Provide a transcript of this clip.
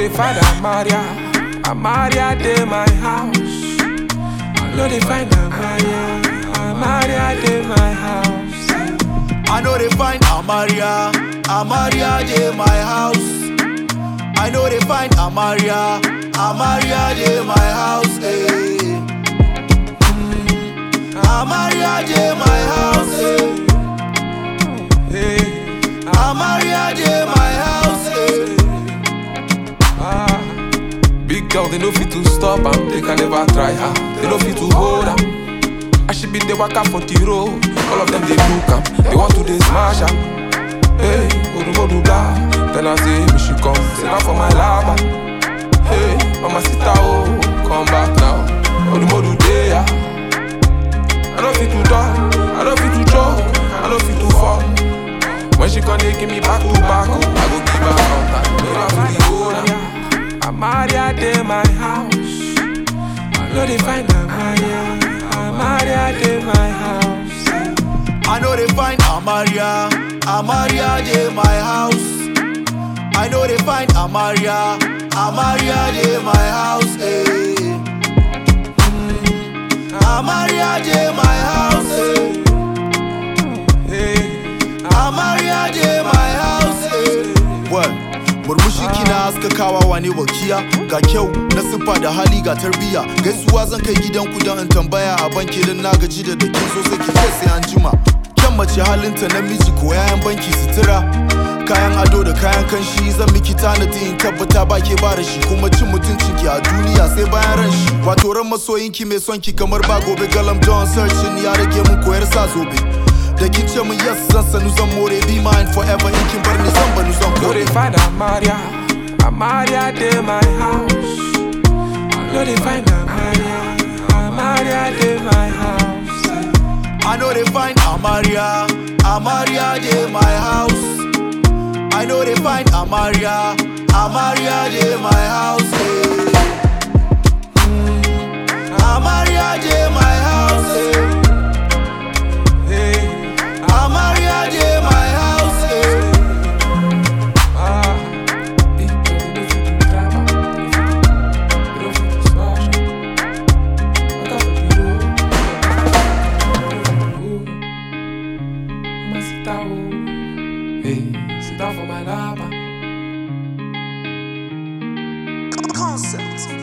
they find Amaria, Amaria de my house. I know they find Amaria, Amaria de my house. I know they find Amaria, Amaria de my house. I know they find Amaria, Amaria de my house. eh. Amaria de my house. eh. Hey, Amaria de my house. eh. ah. Big girl, they no fit to stop am, they can never try her. They no fit to hold am. I should be the waka for the road. All of them they look am, they want to they smash am. Hey, odumodu blah. Then I say, me should come, say now for my lava. Hey, mama sita oh, come back now. Odumodu there. I don't fit to talk, I don't fit to joke, I don't fit to fall. When she come, they give me back to back, oh, I go give her contact. Make her feel the owner. Amaria de my house. I know they find Amaria, Amaria de my house. I know they find Amaria, Amaria de my house. I know they find Amaria, Amaria de my house. eh. Amaria de my house. eh. Hey, Amaria de my house. eh. Well, murmushi kina haskakawa wane walkiya ga kyau na siffa da hali ga tarbiya gaisuwa zan kai gidan ku don in tambaya a banki don na gaji da dakin so sai ki ce sai an jima kyan mace halinta namiji ko yayan banki sutura kayan ado da kayan kanshi zan miki tanadi in tabbata ba ke ba da shi kuma cin mutuncin ki a duniya sai bayan ran shi wato ran masoyinki mai son ki kamar ba gobe galam don searching ya rage mun koyar sa zobe da kin ce mun yes zan sanu zan more be mine forever in kin bar ni zan banu zan know kore they find Amaria, Amaria de my house. I know they find Amaria, Amaria de my house. I know they find Amaria, Amaria de my house. I know they find Amaria, Amaria de my house. eh. Amaria de my house. eh. Hey, Amaria de my house. eh. ah. Big girl, they no fit to drive am, they no fit to smash am. Waka for the road, oh. Mama sit down, oh. Hey, sit down for my lava. Concept.